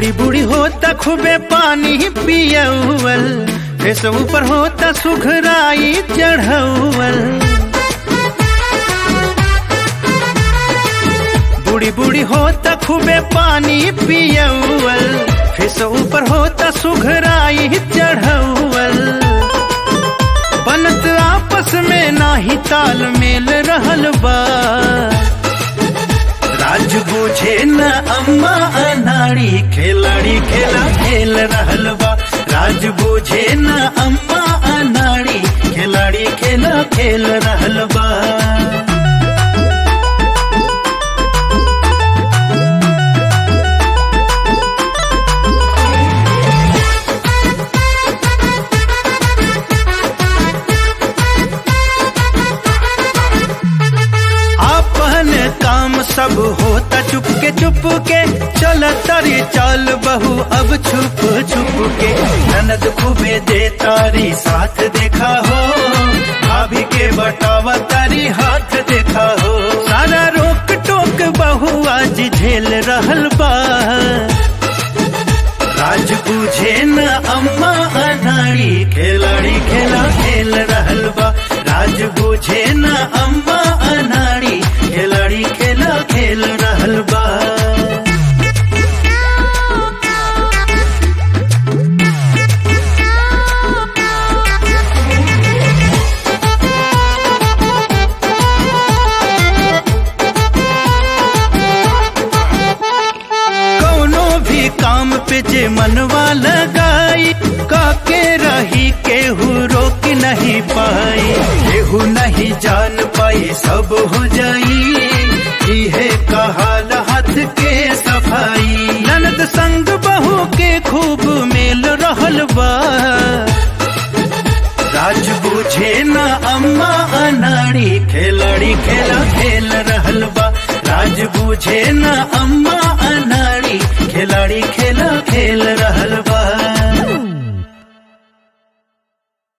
बूढ़ी बूढ़ी होता खूबे पानी पियवल फेस ऊपर होता सुघराई चढ़वल बूढ़ी बूढ़ी होता खूबे पानी पियवल फेस ऊपर होता सुघराई चढ़वल बनत आपस में नाही तालमेल रहल बा राज बुझे न अम्मा अनाड़ी खिलाड़ी खेला खेल रहल बा राज बुझे न अम्मा अनाड़ी खिलाड़ी खेला खेल रहल बा अपन काम सब होता चुप के चुप के चल तारी चाल बहू अब छुप छुप के ननद खूबे दे तारी साथ देखा हो भाभी के बटावा तारी हाथ देखा हो सारा रोक टोक बहू आज झेल रहल बा राज बुझे न अम्मा अनाड़ी खिलाड़ी खेला खेल रहल बा राज बुझे न अम्मा अनाड़ी खिलाड़ी खेला खेल रहल बा कौनो भी काम पे जे मनवा लगाई काके रही केहू रोक नहीं पाई केहू नहीं जान पाई सब हो जाई इहे कहाल हाथ के सफाई ननद संग बहू के खूब मेल रहल बा राज बुझे न अम्मा अनाड़ी खिलाड़ी खेला खेल रहल बा राज बुझे न अम्मा अनाड़ी खिलाड़ी खेला खेल रहल बा